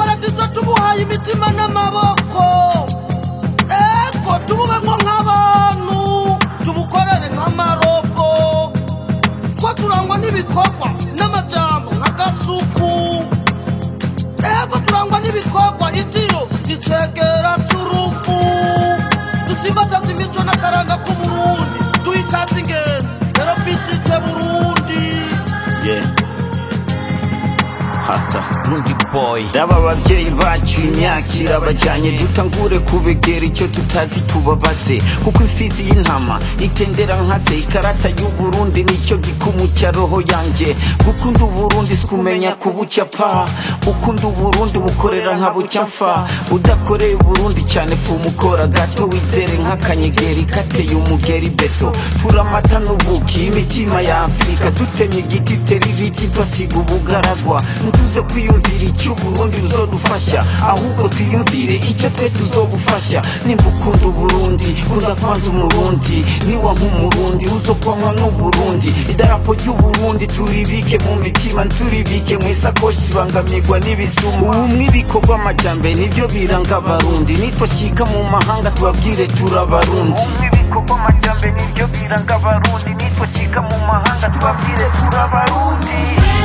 paradizo tubuhaye imitima n'amaboko ego tububemwo nk'abantu tubukorere nk'amarobo two turangwa n'ibikorwa n'amajambo nk'agasuku ego turangwa n'ibikorwa itiro nicegera c'urufu dutsimbataza imico n'akaranga k'uburundi duhitatse ingenzi rero visite burundi yeah. hasa rundi boy raba abavyeyi bacu imyaka irabajanye dutangure kubegera icyo tutazi tubabaze kuko imfizi y'intama itendera nkase ikarata y'uburundi nicyo gikumu cya roho yanje gukunda uburundi sikumenya kubucya pa ukunda uburundi bukorera nka bucya mfa udakoreye uburundi cyane fumukora gato wizere nk'akanyegeri kateye umugeri beto turamata n'ubuki imitima ya afurika dutemye igiti tera ibiti twasiga ubugaragwa ntuze kwiyumvira icyo uburundi buzodufasha ahubwo twiyumvire icyo twe tuzogufasha nimba ukunda uburundi kunda kwanza umurundi niwa nk'umurundi uzokwanywa n'uburundi idarapo ry'uburundi turibike mu mitima turibike mu isakoshi tubangamirwa n'ibisumu ubumwe ibikorwa amajyambere nibyo biranga abarundi nitwashyika mu mahanga tubabwire turabarundi ubumwe ibikorwa amajyambere nibyo biranga abarundi nitwashyika mu mahanga tubabwire turabarundi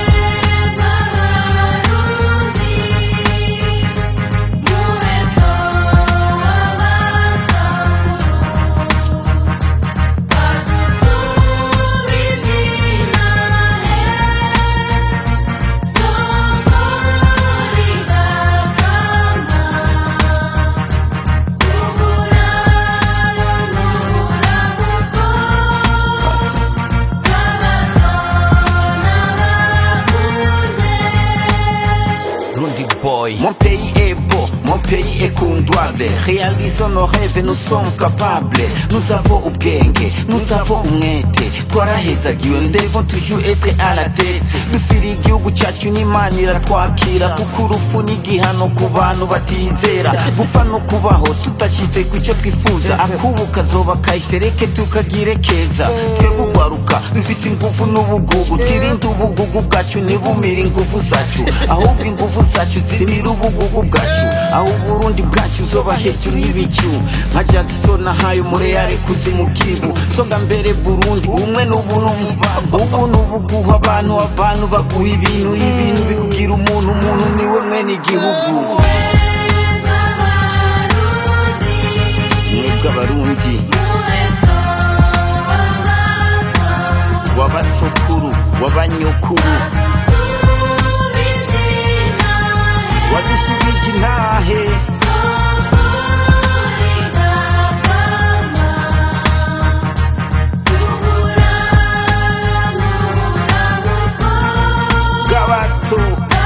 Rundi boy Mon pays est beau, mon pays est kundwable Réalisons nos rêves, nous sommes capables Nous avons ubwenge, nous avons umwete Twarahezagiwe, nous devons toujours être à la tête Dufira igihugu cyacu n'Imana iratwakira Kuko urupfu ni igihano ku bantu batizera Gupfa no kubaho tudashyize ku cyo twifuza Akubu kazoba kahise reke tukagire keza Twebwe ugwaruka dufise ingufu n'ubugugu Twirinde ubugugu bwacu ntibumire ingufu zacu Ahubwo ingufu zacu zimira ubugugu bwacu Aho uburundi bwacu uzoba hejuru y'ibicu Nka Jackson nahaye umureyare kuzimu bwibu Songa mbere Burundi umwe n'ubuntu Ubu n'ubuguha abantu abantu baguha ibintu Ibintu bikugira umuntu umuntu niwe mwene igihugu Mwebwe abarundi w'abasokuru w'abanyokuru wadusubije intahe bw'abato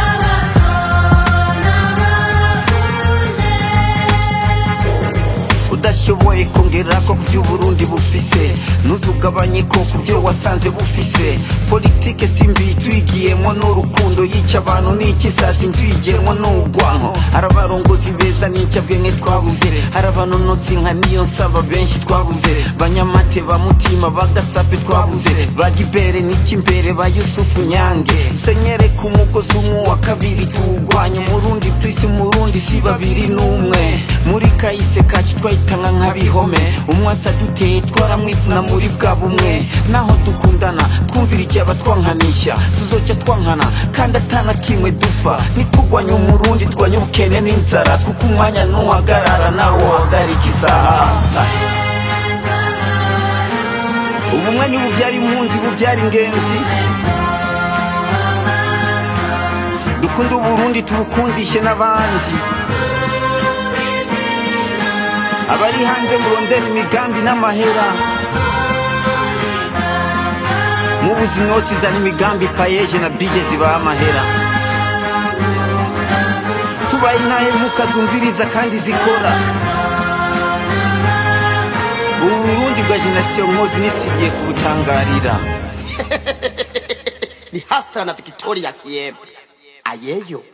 udashoboye kongera ko ku by'uburundi bufise ntuzugabanye ko ku byo wasanze bufise politike simbi twigiyemo n'urukundo yica abantu n'ikisazi ntwigenwa n'urwanko hari abarongozi beza n'incabwenge twabuze hari abanonotsi nka niyo nsaba benshi twabuze banyamate ba mutima bagasape twabuze bagibere n'ikimbere ba yusufu nyange senyere ku mugozi umwe wa kabiri tuwugwanye umurundi plisi umurundi si babiri n'umwe muri kahise kacu twahitanga nk'abihome umwasa duteye twaramwivuna muri bwa bumwe naho dukundana twumvira igihe abatwankanisha tuzoca twankana kandi atana kimwe dupfa nitugwanya umurundi twanya ubukene n'inzara kuko umwanya ntuhagarara nawo uhagarika isaha ubumwe ntibubyara impunzi bubyara ingenzi dukunde uburundi tubukundishe n'abandi abari hanze murondera imigambi n'amahera mubuze inoti zana imigambi payeje na bije zibaha amahera tubaye intahemuka zumviriza kandi zikora ubu burundi bwa jenasiyo nkozi nisigiye kubutangarira ni hasa na victoria siembe ayeyo